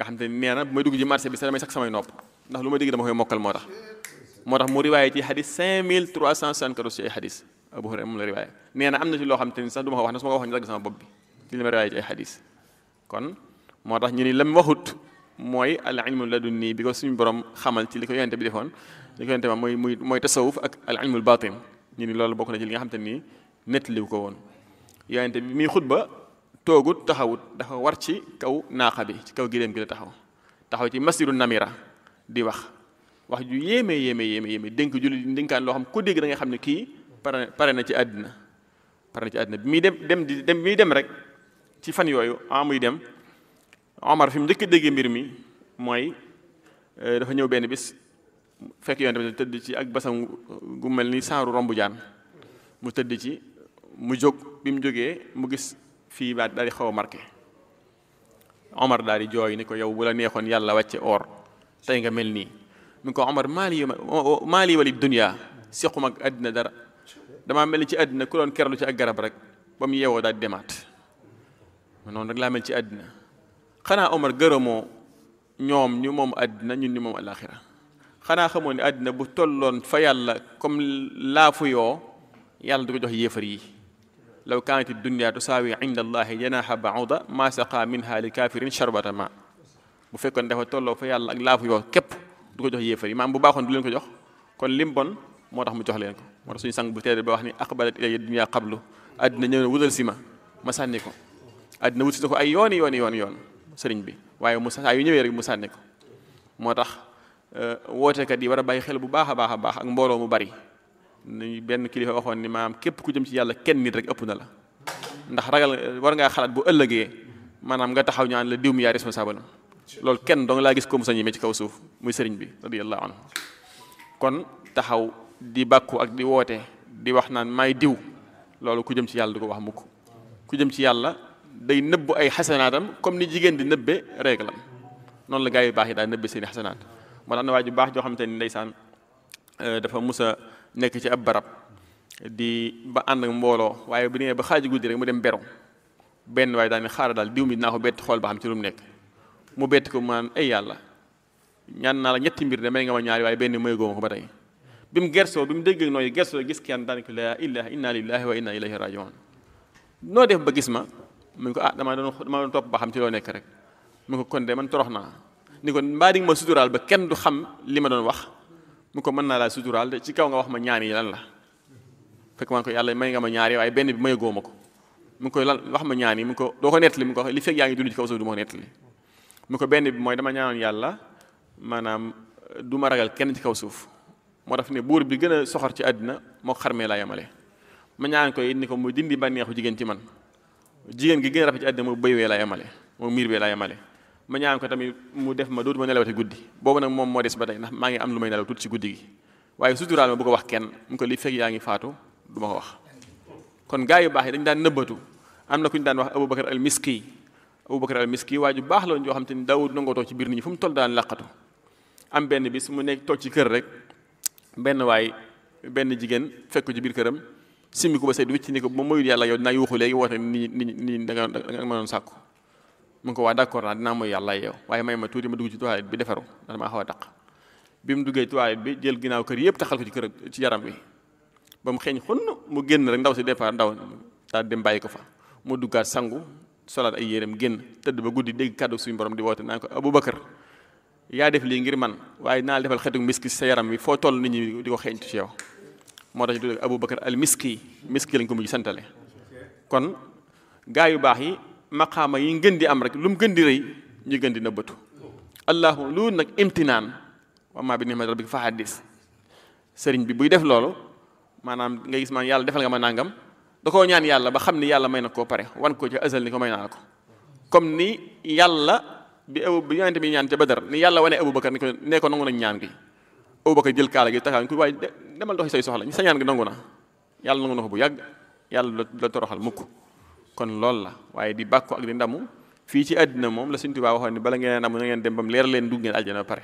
nga xam te nee na bu may dugg ci marché bi sax damay sax samay nopp ndax lu ma dégg dama koy mokkal moo tax moo tax mu riwaaye ci xadis 5374 ci ay xadis Abu Hurayra moom la riwaaye nee na am na ci loo xam te ni sax du ma ko wax ne su ma ko wax ñu dagg sama bopp bi ci li ma riwaaye ci ay xadis kon moo tax ñu ni lam waxut mooy al ilmu ladunni bi ko suñu borom xamal ci li ko yonente bi defoon li ko yonente ma mooy muy mooy tasawuf ak al ilmul batin ñu ni loolu bokk na ci li nga xam te ni nettaliwu ko woon yonente bi muy xutba toogut taxawut dafa war ci kaw naaqa bi ci kaw giléem gi la taxaw taxaw ci masjidu namira di wax wax ju yéeme yéeme yéeme yéeme dénk julli ndénkaan loo xam ku dégg da nga xam ne kii pare pare na ci àddina pare na ci àddina bi muy dem dem di dem muy dem rek ci fan yooyu ah muy dem Omar fi mu njëkk a déggee mbir mi mooy dafa ñëw benn bis fekk yoon tamit tëdd ci ak basam gu mel ni saaru rombu jaan mu tëdd ci mu jóg bi mu jógee mu gis fii ba daal di xaw a marqué Omar daal di jooy ni ko yow bu la neexoon yàlla wàcce or tey nga mel nii mi ko Omar maali maali wali dunya sequma ak àddina dara damaa mel ni ci àddina ku doon kerlu ci ak garab rek ba mu yeewoo daal di demaat noonu rek laa mel ci àddina xanaa Omar gërëmoo ñoom ñu moom àddina ñun ñu moom alaxira xanaa xamoo ne àddina bu tolloon fa yàlla comme laafu yoo yàlla du ko jox yéefar yi law kaanati dunya tusaawi inda allahi janaha bauda ma saqa minha li kafirin sharbata ma bu fekkoon dafa tolloo fa yàlla ak laafu yoo képp du ko jox yéefar yi maam bu baaxoon du leen ko jox kon lim bon moo tax mu jox leen ko moo tax suñu sang bu tedd ba wax ni aqbalat ilayya dunya qablu àddina ñëw na wutal si ma ma sànni ko àddina wut si ko ay yooni yooni yooni yoon sëriñ bi waaye mu saa yu ñëwee rek mu sànni ko moo tax wootekat yi war a bàyyi xel bu baax a baax a baax ak mbooloo mu bari ni benn kilifa waxoon ni maanaam képp ku jëm ci yàlla kenn nit rek ëpp na la ndax ragal war ngaa xalaat bu ëllëgee maanaam nga taxaw ñaan la diw mi yaa responsable am loolu kenn dong laa gis ko mu sa ñemee ci kaw suuf muy sëriñ bi radiyallahu anhu kon taxaw di bàkku ak di woote di wax naan may diw loolu ku jëm ci yàlla du ko wax mukk ku jëm ci yàlla day nëbb ay xasanaatam comme ni jigéen di nëbbe réglam noonu la gaa yu baax yi daal nëbbe seeni xasanaat moo tax na waa ju baax joo xamante ni ndeysaan dafa musa nekk ci ab barab di ba ànd ak mbooloo waaye bu nee ba xaaju guddi rek mu dem beru benn waaye daal ne xaaral daal diw mi dinaa ko bett xool ba xam ci lu mu nekk mu bett ko mu naan ay yàlla ñaan naa la ñetti mbir de may nga ma ñaari waaye benn may góoma ko ba tey bi mu gersoo bi mu dégg nooyu gersoo gis kenn daan ko laa ilaha inna lillahi wa inna ilayhi rajiun noo def ba gis ma mu ngi ko ah dama doon dama doon topp ba xam ci loo nekk rek mu ko kon de man torox naa ni ko mbaa di nga ma suturaal ba kenn du xam li ma doon wax mu ko mën naa laa suturaal de ci kaw nga wax ma ñaan yi lan la fekk man ko yàlla may nga ma ñaari waaye benn bi may góoma ko mu ngi koy lan wax ma ñaan yi mu ko doo ko nettali mu ko li fekk yaa ngi dund ci kaw suuf du ma ko nettali mu ko benn bi mooy dama ñaanoon yàlla maanaam du ma ragal kenn ci kaw suuf moo tax ne buur bi gën a soxor ci àddina moo xarmee laa yemale ma ñaan ko it ni ko mu dindi bànneexu jigéen ci man jigéen gi gën a rafet ci àddina mu bëy wee laa yemale moom miir wee laa yemale ma ñaan ko tamit mu def ma dootuma nelawati guddi boobu nag moom moo des ba tey ndax maa ngi am lu may nelaw tuuti ci guddi gi waaye suturaal ma bu ko wax kenn mu ko li fekk yaa ngi faatu du ma ko wax kon gaa yu baax yi dañu daan nëbbatu am na ku ñu daan wax Aboubacar al Miski Aboubacar al Miski waa ju baax la woon joo xam te ni daawul nangoo toog ci biir nit ñi fu mu toll daan laqatu am benn bis mu nekk toog ci kër rek benn waay benn jigéen fekk ko ci biir këram simmi ko ba seet wicc ni ko ba moyul yàlla yow dinaa yuuxu léegi woote ni ni ni da nga da nga mënoon sàkku mu ngi ko waa d'accord naa dinaa mooy yàlla yow waaye may ma tuuti ma dugg ci toilette bi defaru ndax damaa xaw a taq bi mu duggee toilette bi jël ginnaaw kër yëpp taxal ko ci kër ci yaram bi ba mu xeeñ xunn mu génn rek ndaw si départ ndaw daal dem bàyyi ko fa mu duggaat sangu solaat ay yéreem génn tëdd ba guddi dégg kàddu suñu borom di woote naan ko Aboubacar yaa def lii ngir man waaye naa defal xeetu miski sa yaram bi foo toll nit ñi di ko xeeñtu ci yow moo tax ñu tudd Aboubacar al miski miski lañ ko mujj santale kon gaa yu baax yi maqaama yi ngën di am rek lu mu gën di rëy ñu gën di nëbbatu allahu lu nag imtinaan wa maa bi ni'mati rabbika fa haddis sëriñ bi buy def loolu maanaam nga gis man yàlla defal nga ma nangam da koo ñaan yàlla ba xam ni yàlla may na koo pare wan ko ci azal ni ko may naa ko comme ni yàlla bi abu bi yonente bi ñaan ca Badar ni yàlla wane Aboubacar ni ko nee ko nangu nañ ñaan gi Aboubacar jël kaala gi taxaw ko waaye demal doxi say soxla sa ñaan gi nangu na yàlla nangu na ko bu yàgg yàlla la toroxal mukk kon loolu la waaye di bàkku ak di ndamu fii ci àddina moom la Sëriñ Tuubaa waxoon ni bala ngeen ndamu na ngeen dem bam leer leen dugg ngeen aljana ba pare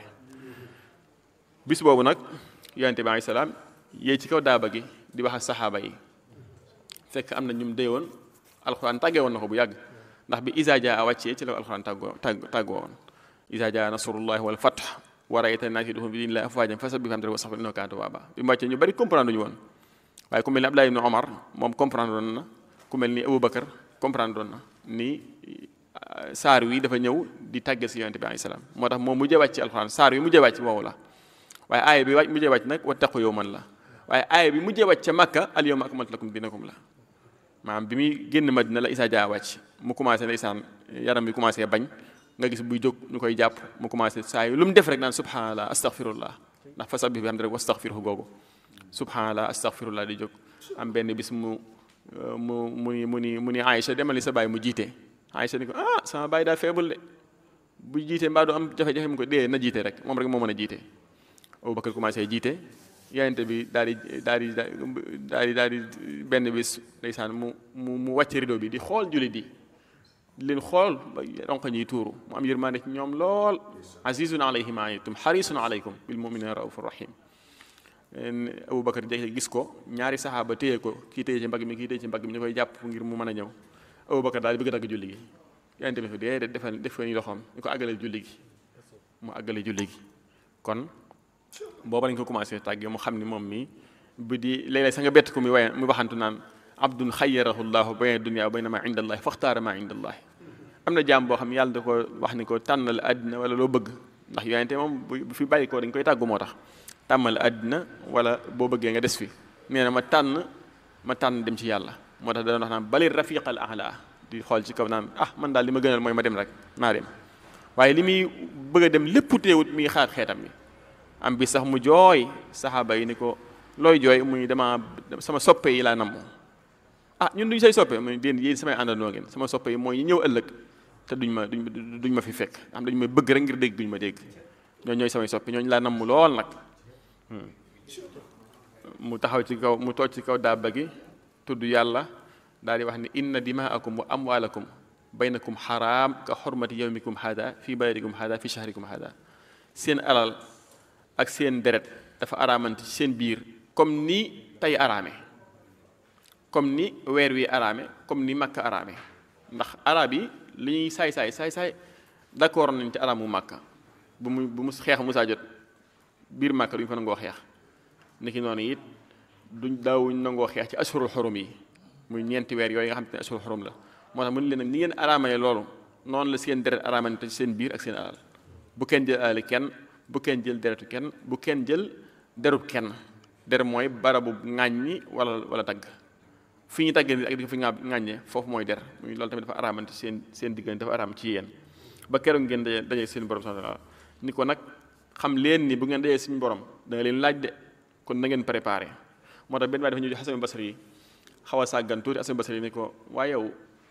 bis boobu nag yonente bi alayhi salaam yéey ci kaw daaba gi di wax ak saxaaba yi fekk am na ñum dee woon alxuraan tàggee woon na ko bu yàgg ndax bi isa jaa wàccee ci la alxuraan tàggoo tàgg tàggoo woon iza jaa nasrullahi wal fath wa ra'ayta naasi yadkhuluuna fi diinillahi afwaajan fasabbih bihamdi rabbika wastaghfirhu innahu kaana tawwaaba bi mu wàccee ñu bari comprendre ñu woon waaye ku mel ni Abdullah ibn Omar moom comprendre doon na ku mel ni Aboubacar comprendre doon na ni saar wi dafa ñëw di tàgge si yonente bi alayhi salaam moo tax moom mujjee wàcc ci alxuraan saar wi mujjee wàcc woowu la waaye aaya bi wàcc mujjee wàcc nag wattaqu yawman la waaye aaya bi mujjee wàcc ca Makka al yawma akmaltu lakum dinakum la maanaam bi muy génn Madina la Isaa Dia wàcc mu commencé ndeysaan yaram bi commencé bañ nga gis buy jóg ñu koy jàpp mu commencé saa yi lu mu def rek naan subhanallah astaghfirullah ndax fasabbih bihamdi rabbika wastaghfirhu googu subhanallah astaghfirullah di jóg am benn bis mu mu mu ni mu ni mu ni Aïcha demal ni sa baay mu jiite Aïcha ni ko ah sama baay daa feebul de bu jiite mbaa du am jafe-jafe mu ko dee na jiite rek moom rek moo mën a jiite Abubakar commencé jiite yonente bi daal di daal di daal di daal di benn bis ndeysaan mu mu mu wàcc rido bi di xool jullit yi di leen xool ba ronq ñiy tuuru mu am yërmande ci ñoom lool azizun alayhi ma anittum harisun alaykum bil muminina raufur rahim Aboubacar jekk gis ko ñaari saxaaba téye ko kii téye ci mbagg mi kii téye ci mbagg mi ñu koy jàpp ngir mu mën a ñëw Aboubacar daal di bëgg a dagg julli gi yonente bi fi dee defal def ko ni loxoom ñu ko àggale julli gi mu àggale julli gi kon booba lañ ko commencé tàggee mu xam ni moom mi bu di léeg-léeg sa nga bett ko muy waye muy waxantu naan abdun xayyarahu llahu bayna dunya wa bayna ma inda allahi faxtaara ma inda allahi am na jaam boo xam yàlla da ko wax ni ko tànnal àddina wala loo bëgg ndax yonente moom bu fi bàyyi ko dañ koy tàggu moo tax tàmmal àddina wala boo bëggee nga des fi nee na ma tànn ma tànn dem ci yàlla moo tax da doon wax naan bali rafiqal ahla di xool ci kaw naan ah man daal li ma gënal mooy ma dem rek naa dem waaye li muy bëgg a dem lépp teewut mi ngi xaar xeetam mi am bi sax mu jooy saxaaba yi ni ko looy jooy muy dama sama soppe yi laa namm ah ñun duñ say soppe muy déen yéen samay àndandoo ngeen sama soppe yi mooy ñi ñëw ëllëg te duñ ma duñ duñ ma fi fekk am dañu may bëgg rek ngir dégg duñ ma dégg ñooñu ñooy samay soppe ñooñu laa namm lool nag mu taxaw ci kaw mu toog ci kaw daaba gi tudd yàlla daal di wax ni inna dimaakum wa amwaalakum baynakum xaraam ka xormati yawmikum hada fi baladikum hada fi shahrikum hada seen alal ak seen deret dafa araamante ci seen biir comme ni tey araame comme ni weer wi araame comme ni makka araame ndax arab yi li ñuy saay saay saay saay d'accord nañ ci araamu makka bu mu bu mu xeex musaa jot biir makka duñu fa nangoo xeex niki noonu it duñ daawuñ nangoo xeex ci ashurul xurum yi muy ñeenti weer yooyu nga xam te ne ashurul xurum la moo tax mu ne leen nag ni ngeen araamee loolu noonu la seen deret araamante ci seen biir ak seen alal bu kenn jël alali kenn bu kenn jël deretu kenn bu kenn jël derub kenn der mooy barabu ŋàññi wala wala tagg fi ñu taggee ak di ko fi ŋàññee foofu mooy der muy loolu tamit dafa araamante seen seen diggante dafa araam ci yéen ba keroog ngeen daje daje seen borom subhanahu wa ta'ala ni ko nag xam leen ni bu ngeen dajee suñu borom da nga leen laaj de kon na ngeen préparé moo tax benn waay dafa ñëw Hasan Basri yi xaw a sàggan tuuti Hasan Basri yi ni ko waaye yow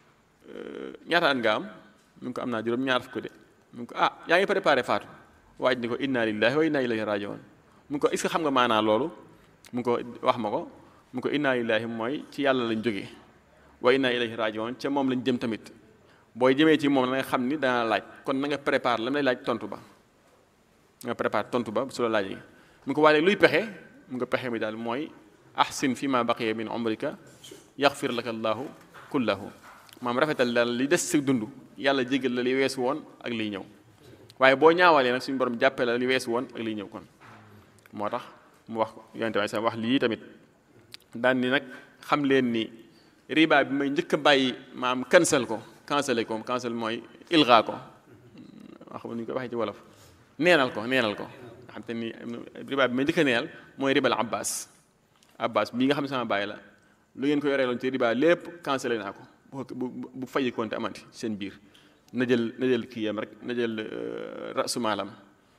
ñaata at nga am mu ngi ko am naa juróom ñaar fukk de mu ngi ko ah yaa ngi préparé faatu waaj ni ko inna lillahi wa inna ilayhi rajiun mu ngi ko est-ce que xam nga maanaa loolu mu ngi ko wax ma ko mu ngi ko inna lillahi mooy ci yàlla lañ jógee wa inna ilayhi rajiun ca moom lañ jëm tamit booy jëmee ci moom na nga xam ni dana laaj kon na nga prépare la lay laaj tontu ba nga prépare tontu ba su la laajee mu ngi ko waaye luy pexe mu nga pexe mi daal mooy ahsin fi ma baqiya min umrika yaxfir laka allahu kullahu maam rafetal daal li des si dund yàlla jégal la li weesu woon ak liy ñëw waaye boo ñaawalee nag suñu borom jàppee la li weesu woon ak liy ñëw kon moo tax mu wax yonente bi sa wax lii tamit daan ni nag xam leen ni riba bi may njëkk a bàyyi maam cancel ko cancel ko cancel mooy ilga ko wax nu ñu koy waxee ci wolof neenal ko neenal ko nga xam te ni riba bi may njëkk a neenal mooy ribal abbas abbas bii nga xam ne sama bàyyi la lu ngeen ko yoree loon ci riba lépp cancel naa ko bu bu fayi konte amanti seen biir na jël na jël kii yam rek na jël rasu maalam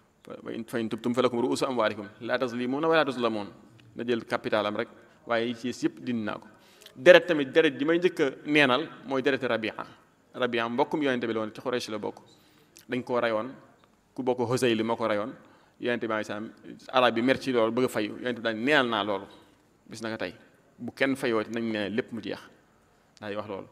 fa in tubtum falakum ruusu amwaalikum laa tazlimuuna wala tuzlamuun na jël capital am rek waaye yi ci yëpp dindi naa ko deret tamit deret ji may njëkk a neenal mooy deret rabia rabia mbokkum yonente bi la woon ci Xuraysh la bokk dañ koo rayoon ku bokk Husayl moo ko rayoon yonente bi sam arab bi mer ci loolu bëgg a fayu yonente bi daal neenal naa loolu bis na ko tey bu kenn fayooti nañ neenal lépp mu jeex daal di wax loolu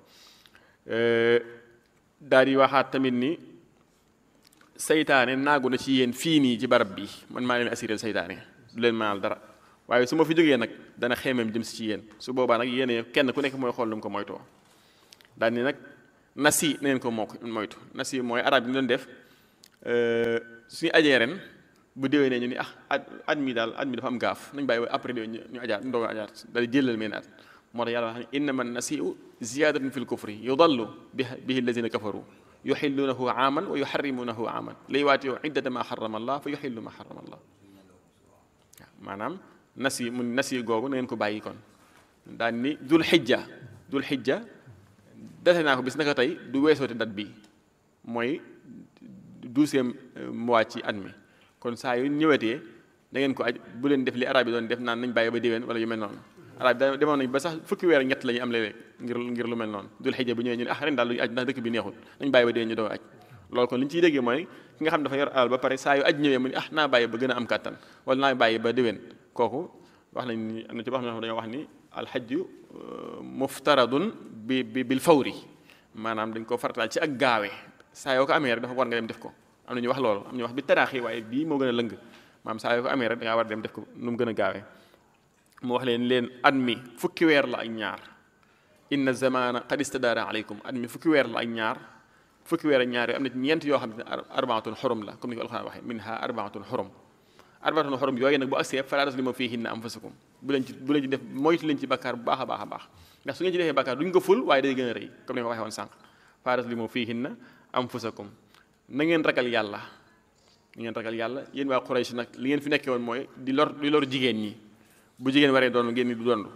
daal di waxaat tamit ni saytaane naagu na ci yéen fii nii ci barab bi man maa leen assuré saytaane du leen maal dara waaye su ma fi jógee nag dana xeemeem jëm si ci yéen su boobaa nag yéen kenn ku nekk mooy xool lu mu ko moytoo daal ni nag nasi neen ko moo moytu nasi mooy arab yi ñu doon def suñu ajee ren bu déwénee ñu ni ah at at mi daal at mi dafa am gaaf nañ bàyyi ba après déwén ñu ajaat ñu doog a ajaat daal jëlal meen at moo tax yàlla wax ne innama nasiu ziyadatun fi lkufri yudallu bihi alladina kafaru yuxillunahu aaman wa yuxarrimunahu aaman li yuwaatiyu iddata ma xarama allah fa yuxillu ma xarama allah waaw maanaam nasi mu nasi googu na ngeen ko bàyyi kon daan ni dul xijja dul xijja date naa ko bis naka tey du weesoote dat bi mooy douzième mois ci at mi kon saa yu ñëwetee da ngeen ko aj bu leen def li arab yi doon def naan nañ bàyyi ba déwén wala yu mel noonu arab yi demoon nañ ba sax fukki weer ñett la ñuy am léeg-léeg ngir ngir lu mel noonu dul xijja bu ñëwee ñu ne ah ren daal lu ñu aj ndax dëkk bi neexul nañ bàyyi ba déwén ñu doog aj loolu kon li ñu ciy déggee mooy ki nga xam dafa yor alal ba pare saa yu aj ñëwee mu ne ah naa bàyyi ba gën a am kàttan wala naa bàyyi ba déwén kooku wax nañ ni am na ci wax na dañoo wax ni alxajju muftaradun bi bi bil fawri maanaam dañ ko farataal ci ak gaawe saa yoo ko amee rek dafa war nga dem def ko am na ñu wax loolu am ñu wax bi taraaxi waaye bii moo gën a lëng maanaam saa yoo ko amee rek da ngaa war dem def ko nu mu gën a gaawee mu wax leen leen at mi fukki weer la ak ñaar inna zamana qad istadaara aleykum at mi fukki weer la ak ñaar fukki weer ak ñaar yoo am na ci ñeent yoo xam ne arbaatun xurum la comme ni ko alxuraan waxee minha arbaatun xurum arbaatun xurum yooyu nag bu agsee falaa taslimu fiihinna anfusakum bu leen ci bu leen ci def moytu leen ci bakkaar bu baax a baax a baax ndax su ngeen ci defee bakkaar duñ ko ful waaye day gën a rëy comme ni ma ko waxee woon sànq falaa taslimu fiihinna anfusakum na ngeen ragal yàlla na ngeen ragal yàlla yéen waa Quraysh nag li ngeen fi nekkee woon mooy di lor di lor jigéen ñi bu jigéen waree doon ngeen ni du dondu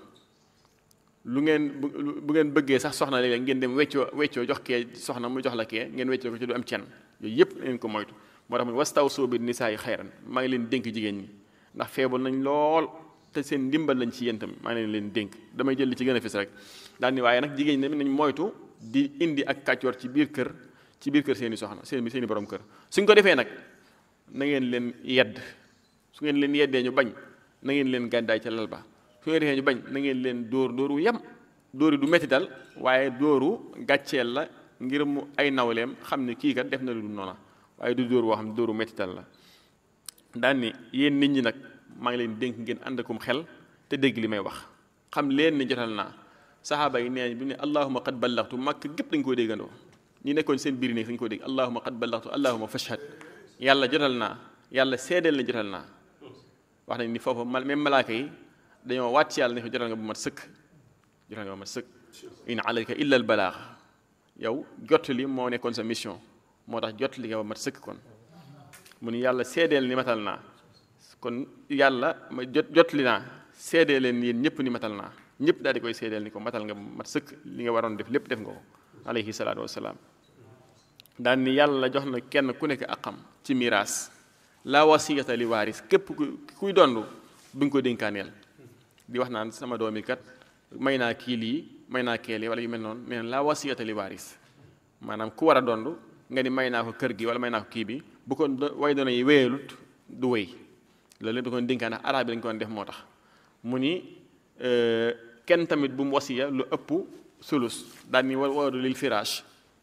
lu ngeen bu ngeen bëggee sax soxna léeg-léeg ngeen dem weccoo weccoo jox kee soxna mu jox la kee ngeen weccoo ko ci du am cen yooyu yëpp ngeen ko moytu moo tax mu wastawsuu bi nisaa yi xayran maa ngi leen dénk jigéen ñi ndax feebul nañ lool te seen ndimbal lañ ci yéen tam maa ngi leen leen dénk damay jël li ci gën a fis rek daal ni waaye nag jigéen ñi nañ moytu di indi ak kàccoor ci biir kër ci biir kër seeni soxna seen seeni borom kër suñ ko defee nag na ngeen leen yedd su ngeen leen yeddee ñu bañ na ngeen leen gàddaay ca lal ba su ngeen defee ñu bañ na ngeen leen dóor dóoru yem dóori du metti dal waaye dóoru gàcceel la ngir mu ay nawleem xam ne kii kat def na lu du noona waaye du dóor woo xam ne dóoru metti dal la daan ni yéen nit ñi nag maa ngi leen dénk ngeen ànd akum xel te dégg li may wax xam leen ni jotal naa saxaaba yi nee bi ne allahuma qad ballaxtu màkk gépp dañ koo déggandoo ñi nekkoon seen biir néeg dañ ko dégg allahuma qad ballaxtu allahuma fashhad yàlla jotal naa yàlla seedeel na jotal naa wax nañ ni foofu même malaaka yi dañoo wàcc yàlla ne ko jotal nga bu mat sëkk jotal nga bu mat sëkk in alayka illa al balaax yow jottali moo nekkoon sa mission moo tax jottali nga ba mat sëkk kon mu ni yàlla seedeel ni matal naa kon yàlla ma jot jottali naa seedee leen yéen ñëpp ni matal naa ñëpp daal di koy seedeel ni ko matal nga mat sëkk li nga waroon def lépp def nga ko alayhi salaatu wasalaam daan ni yàlla jox na kenn ku nekk akam ci miraas la wasiyata li waaris képp ku kuy dondu bi nga ko dénkaaneel di wax naan sama doomi kat may naa kii lii may naa kee lii wala yu mel noonu nee na la wasiyata li waaris maanaam ku war a dondu nga ni may naa ko kër gi wala may naa ko kii bi bu ko way doona yi wéyalut du wéy loolu lépp da ko dénkaan ndax arab bi dañu ko def moo tax mu ni kenn tamit bu mu wasiya lu ëpp sulus daal ni wa wadu lil firaash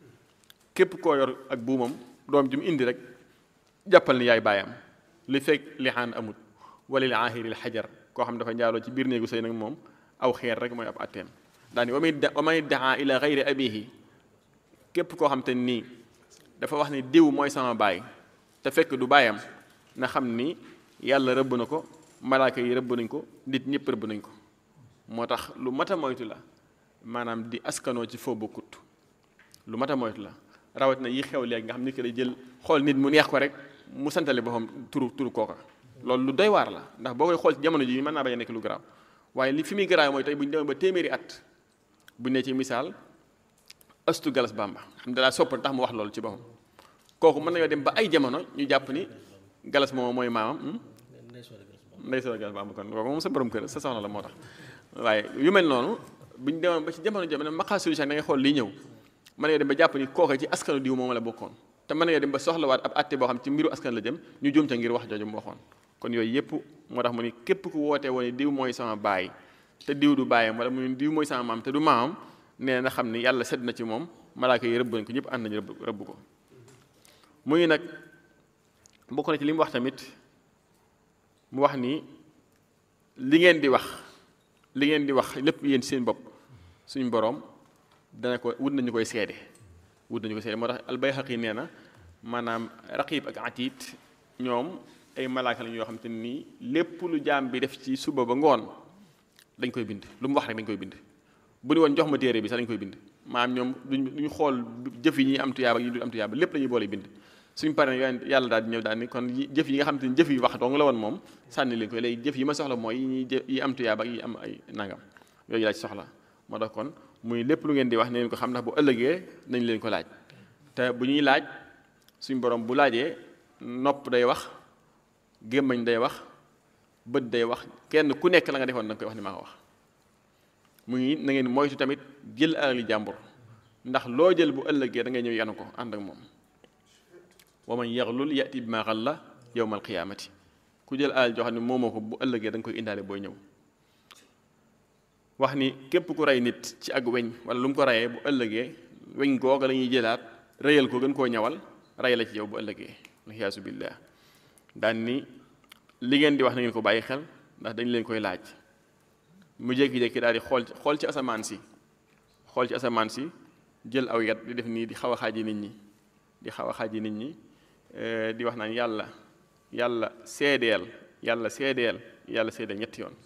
képp koo yor ak buumam doom ji mu indi rek jàppal ni yaay baayam li fekk lixaan amut wala li aahiril xajar koo xam dafa njaaloo ci biir néegu sëy nag moom aw xeer rek mooy ab atteem daal ni wa man wa man iddaa ila gayri abihi képp koo xam te nii dafa wax ni diw mooy sama baay te fekk du baayam na xam ni yàlla rëbb na ko malaaka yi rëbb nañ ko nit ñëpp rëbb nañ ko moo tax lu mat a moytu la maanaam di askanoo ci foo bokkut lu mat a moytu la rawat na yi xew léegi nga xam nit ki lay jël xool nit mu neex ko rek mu santale boppam turu turu kooka loolu lu doy waar la ndax boo koy xool ci jamono ji mën naa bañ a nekk lu garaaw waaye li fi muy garaaw mooy tey bu ñu demee ba téeméeri at bu ne ci misaal astu galas bamba xam ne dalaa soppal tax mu wax loolu ci boppam kooku mën nañoo dem ba ay jamono ñu jàpp ni galas moom mooy maamam ndey soo galas bamba kon kooku moom sa borom kër sa soxna la moo tax waaye yu mel noonu bu ñu demoon ba ci jamono jamono maqaa solution da ngay xool lii ñëw mën nga dem ba jàpp ni kooka ci askanu diw moom la bokkoon te mën nga dem ba soxlawaat ab àtte boo xam ci mbiru askan la jëm ñu juum ca ngir wax jooju mu waxoon kon yooyu yëpp moo tax mu ni képp ku wootee woon diw mooy sama baay te diw du baayam wala mu ni diw mooy sama maam te du maamam nee na xam ni yàlla sedd na ci moom malaaka yi rëbb nañ ko ñëpp ànd nañu rëbb rëbb ko muy nag bokk na ci li mu wax tamit mu wax ni li ngeen di wax li ngeen di wax lépp yéen seen bopp suñu boroom dana ko wut nañu koy seede wut nañu koy seede moo tax albayhaqi nee na maanaam raqib ak atiit ñoom ay malaaka lañ yoo xam te nii lépp lu jaam bi def ci suba ba ngoon dañ koy bind lu mu wax rek dañ koy bind bu ni woon jox ma téere bi sax dañ koy bind maanaam ñoom duñ duñu xool jëf yi ñuy am tuyaaba ak yi du am tuyaaba lépp la ñuy boole bind suñ paree yoon yàlla daal di ñëw daal ni kon jëf yi nga xam te ni jëf yi wax dong la woon moom sànni leen ko léegi jëf yi ma soxla mooy yi ñuy yi am tuyaaba ak yi am ay nangam yooyu laa ci soxla moo tax kon muy lépp lu ngeen di wax ne leen ko xam ndax bu ëllëgee nañ leen ko laaj te bu ñuy laaj suñ borom bu laajee nopp day wax gémmañ day wax bët day wax kenn ku nekk la nga defoon da nga koy wax ni maa ko wax muy na ngeen moytu tamit jël alali jàmbur ndax loo jël bu ëllëgee da ngay ñëw yanu ko ànd ak moom wa man yaxlul yati bi ma xalla yowmal qiyaamati ku jël alal joo xam ne moomoo ko bu ëllëgee da nga koy indaale booy ñëw wax ni képp ku rey nit ci ak weñ wala lu mu ko reyee bu ëllëgee weñ googa la ñuy jëlaat reyal ko gën koo ñawal rey la ci yow bu ëllëgee alxiyaasu billah daan ni li ngeen di wax na ngeen ko bàyyi xel ndax dañ leen koy laaj mu jékki-jékki daal di xool xool ci asamaan si xool ci asamaan si jël aw yat di def nii di xaw a xaaji nit ñi di xaw a xaaji nit ñi di wax naan yàlla yàlla seedeel yàlla seedeel yàlla seedeel ñetti yoon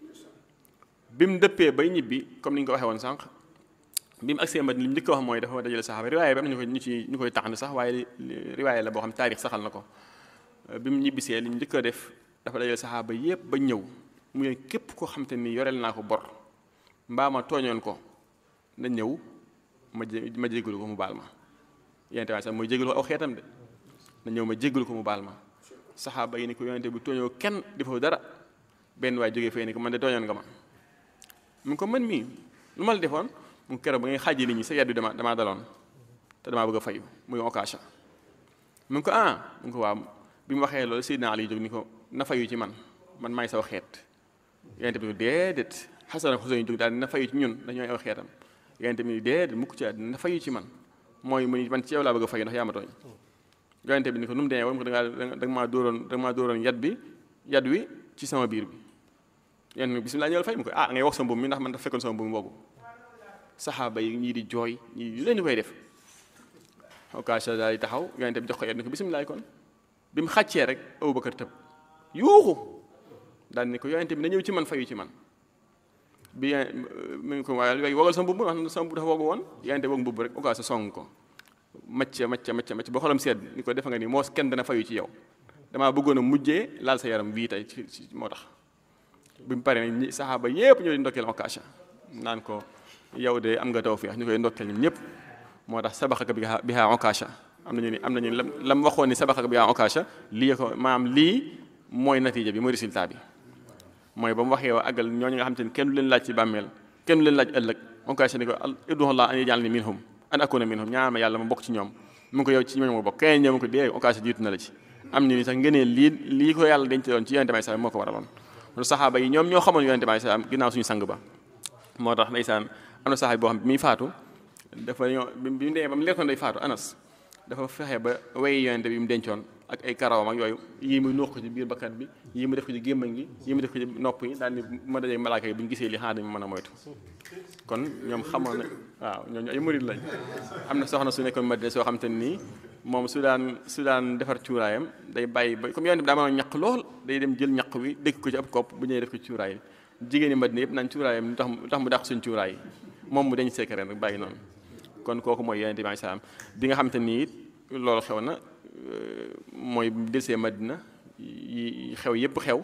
bi mu dëppee bay ñibbi comme ni ñu ko waxee woon sànq bi mu agsee Madina li mu njëkk a wax mooy dafa dajale saxaaba riwaaye bi am na ñu koy ñu ci ñu koy taxni sax waaye riwaaye la boo xam taarix saxal na ko bi mu ñibbisee li mu njëkk a def dafa dajale saxaaba yépp ba ñëw mu ne képp koo xam te ni yoreel naa ko bor mbaa ma tooñoon ko na ñëw ma jé ma jégalu ko mu baal ma yonente waaye sax mooy jégalu ko aw xeetam de na ñëw ma jégalu ko mu baal ma saxaaba yi ni ko yonente bi tooñoo kenn defoo dara benn waay jógee fee ni ko man de tooñoon nga ma mu ko man mii lu ma la defoon mu keroog ba ngay xaaji nit ñi sa yaddu dama damaa daloon te damaa bëgg a fayu muy occasion mu ngi ko ah mu ngi ko waaw bi mu waxee loolu Seydina Ali jóg ni ko na fayu ci man man maay saw xeet yonente bi déedéet Xasan ak Xuseyn jóg daal na fayu ci ñun dañooy aw xeetam yonente bi déedéet mukk ci àddina na fayu ci man mooy mu man ci yow laa bëgg a fayu ndax yaa ma tooñ yonente bi ni ko nu mu demee woon ko da nga da nga maa dóoroon da nga maa dóoroon yat bi yat wi ci sama biir bi yéen bisimilah ñëwal fay mu ko ah ngay wax sa mbubb mi ndax man dafa fekkoon sama mbubb boobu saxaaba yi ñii di jooy ñii leen di koy def occasion daal di taxaw yonente bi jox ko yet ni ko bisimilah kon bi mu xàccee rek Abubakar tëb yuuxu daal ni ko yonente bi na ñëw ci man fayu ci man bi mu ngi ko waaye léegi wogal sa mbubb wax sama mbubb dafa wogu woon yonente woog mbubb rek occasion song ko macca macca macca macca ba xolam sedd ni ko defa nga ni moo kenn dana fayu ci yow damaa bëggoon a mujjee laal sa yaram wii tey ci moo tax bi mu paree nag saxaaba yépp ñoo di ndokkeel occasion naan ko yow de am nga tawfiix ñu koy ndokkeel ñun ñëpp moo tax sabaxaka bi bi haa occasion am nañu ni am nañu lam la mu waxoon ni sabaxaka bi haa occasion lii ko maanaam lii mooy natiija bi mooy résultat bi mooy ba mu waxee wa àggal ñooñu nga xam te ne kenn du leen laaj ci bàmmeel kenn du leen laaj ëllëg occasion ni ko ud'ullaah an yaj'alnii minhum an akuna minhum ñaan ma yàlla ma bokk ci ñoom mu ngi ko yow ci ñooñu ma bokk keneen ñëw mu ko dee occasion jiitu na la ci am ñu ni sax ngënee lii lii ko yàlla denc doon ci yonente may sax moo ko waraloon lu saxaaba yi ñoom ñoo xamoon yonente bi salaam ginnaaw suñu sang ba moo tax ndeysaan am na saxaaba boo xam bi muy faatu dafa ñoo bi mu demee ba mu lekkoon day faatu anas dafa fexe ba way yonente bi mu dencoon ak ay karawam ak yooyu yii mu nuux ko ci biir bakkan bi yii mu def ko ci gémmañ gi yii mu def ko ci nopp yi daal ni ma dajee malaaka yi bu ñu gisee li xanaa dañu mën a moytu kon ñoom xamoon na waaw ñooñu ay murid lañ am na soxna su nekkoon Madina soo xam te nii moom su daan su daan defar cuuraayam day bàyyi ba comme yonente bi daa mënoon ñaq lool day dem jël ñaq wi dëkk ko ci ab kopp bu ñëwee def ko ci cuuraay jigéen ñi Madina yëpp naan cuuraayam lu tax lu tax mu dàq suñ cuuraay yi moom mu dañ secret rek bàyyi noonu kon kooku mooy yonente bi salaam bi nga xam te nii loolu xew na mooy delsee Madina yi xew yëpp xew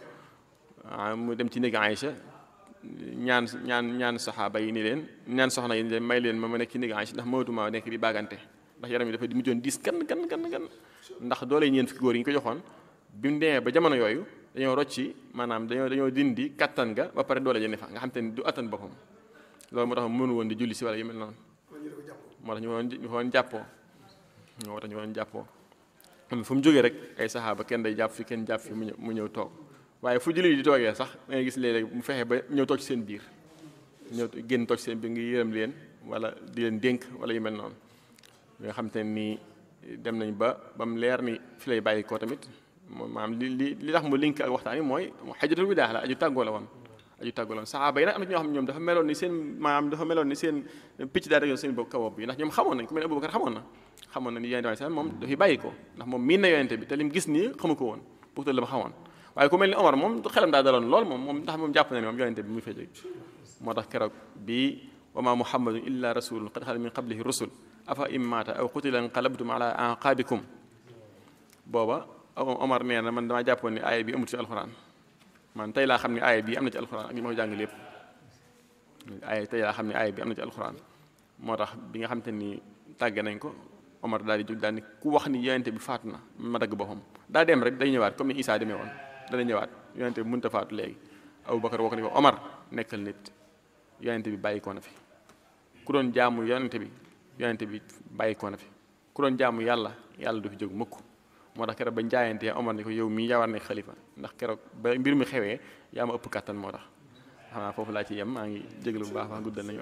mu dem ci néeg Aïcha ñaan ñaan ñaan saxaaba yi ni leen ñaan soxna yi ni leen may leen ma ma nekk ci néeg Aïcha ndax mënatuma nekk di baagante ndax yaram yi dafa mujjoon diis kan kan kan kan ndax doole ñeen fukki góor yi ñu ko joxoon bi mu demee ba jamono yooyu dañoo rocci maanaam dañoo dañoo dindi kattan ga ba pare doole jëne fa nga xam te ni du attan boppam loolu moo tax mënu woon di julli si wala yu mel noonu moo tax ñu woon ñu woon jàppoo moo tax ñu woon jàppoo fu mu jógee rek ay saxaaba kenn day jàpp fi kenn jàpp fi mu ñëw mu ñëw toog waaye fu julli di toogee sax da ngay gis léeg-léeg mu fexe ba ñëw toog ci seen biir ñëw génn toog ci seen biir ngi yërëm leen wala di leen dénk wala yu mel noonu nga xam te nii dem nañ ba ba mu leer ni fi lay bàyyi ko tamit maanaam li li li tax mu link ak waxtaan yi mooy xajatul widaa la aju tàggoo la woon aju tàggoo la woon saxaaba yi nag am na ñoo xam ne ñoom dafa meloon ni seen maanaam dafa meloon ni seen picc daal rek seen bopp kaw bi ndax ñoom xamoon nañ ku mel ne Abubakar xamoon na xamoon na ni yonente bi sax moom dafay bàyyi ko ndax moom miin na yonente bi te lim gis nii xamu ko woon pourtant la ma xamoon waaye ku mel ni Omar moom xelam daa daloon lool moom moom ndax moom jàpp na ne moom yonente bi muy fay jóge moo tax keroog bii wa ma muhammadun illa rasulun qad xalat min qablihi rusul afa im maata aw qutila inqalabtum ala aqabikum booba Omar nee na man damaa jàppoon ni aaya bi amul ci alxuraan man tey laa xam ne aaya bi am na ci alxuraan ak li ma ko jàng lépp aaya tey laa xam ne aaya bi am na ci alxuraan moo tax bi nga xam te ni tàgge nañ ko Omar daal di jóg daal ni ku wax ni yonente bi faatu na ma dagg boppam daa dem rek day ñëwaat comme ni Isaa demee woon dana ñëwaat yonente bi mënut a faatu léegi Abubakar wax ni ko Omar nekkal nit yonente bi bàyyi ko na fi ku doon jaamu yonente bi yonente bi bàyyi ko na fi ku doon jaamu yàlla yàlla du fi jóg mukk moo tax keroog bañ jaayantee Omar ni ko yow mii yaa war nekk xalifa ndax keroog ba mbir mi xewee yaa ma ëpp kàttan moo tax xanaa foofu laa ci yem maa ngi jégalu bu baax wax guddal nañu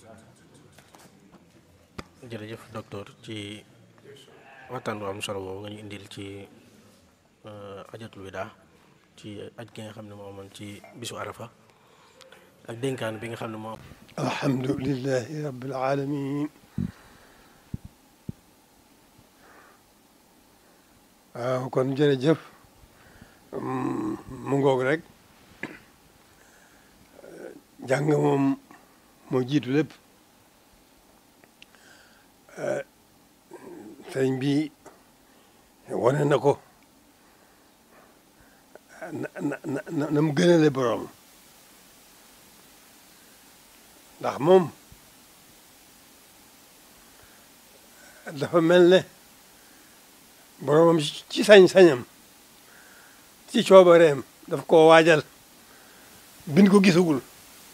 jërëjëf docteur ci waxtaan bu am solo boobu nga ñu indil ci ajatul wida ci aj gi nga xam ne moo amoon ci bisu arafa ak dénkaan bi nga xam ne moo alhamdulilahi rabbil alamin waaw kon jërëjëf mu ngoog rek jàng moom moo jiitu lépp sëriñ bi wane na ko na na na na mu gënale boroom ndax moom dafa mel ne boroomam ci sañ-sañam ci coobareem daf koo waajal bin ko gisagul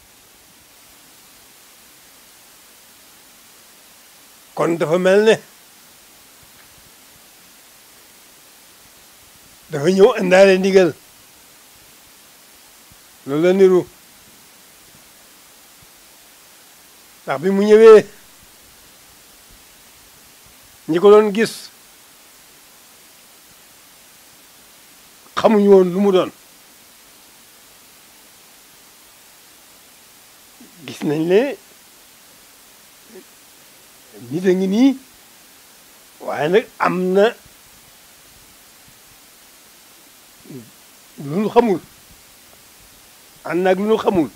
kon dafa mel ne dafa ñëw indaale ndigal loolu la niru ndax bi mu ñëwee ñi ko doon gis xamuñu woon lu mu doon gis nañ ne nit a ngi nii waaye nag am na lu nu xamul ànd naag lu nu xamul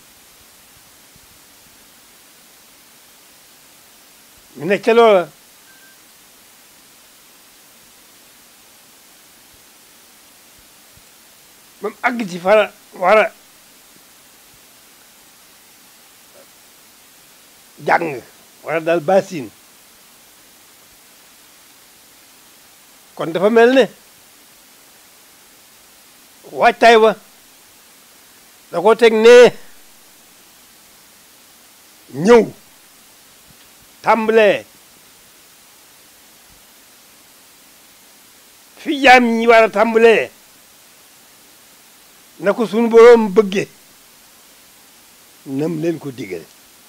ñu nekk ca loola ba mu àgg ci fara war a jàng wala daal basin kon dafa mel ne waajtaay wa da ko teg nee ñëw tàmbalee fi jaam ñi war a tàmbalee na ko sunu boroom bëgge nam leen ko digal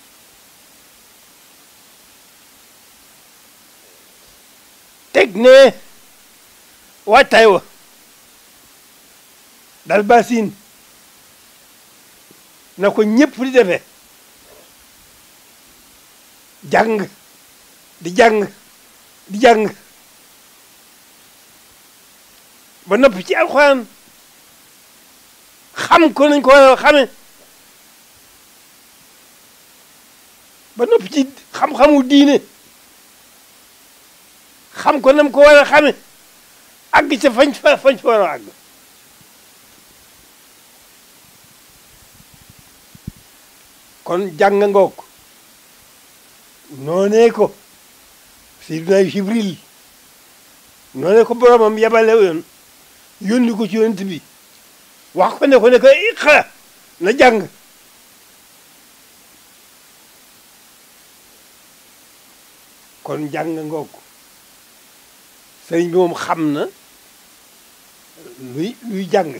teg ne waajtaay wa dal basin na ko ñëpp di defee jàng di jàng di jàng ba noppi ci alxuraan xam ko nañ ko war a xame ba noppi ci xam-xamu diine xam ko nam ko war a xame àgg ca fañ fa fañ fa war a àgg kon jàng ngoog noonee ko Seydina Jibril noonee ko boromam yabale yoon yónni ko ci yonent bi wax ko ne ko ne ko iqra na jàng kon jàng ngoog sëriñ bi moom xam na luy luy jàng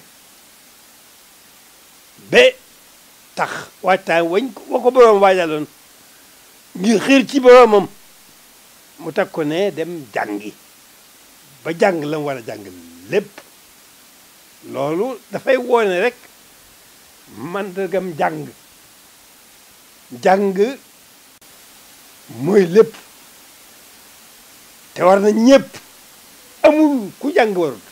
ba tax waajtaay wañ wa ko boroom waajaloon ngir xiir ci boroomam mu teg ko ne dem jàngi ba jàng la mu war a jàng lépp loolu dafay woone rek mandargam jàng jàng mooy lépp te war na ñëpp amul ku jàng warut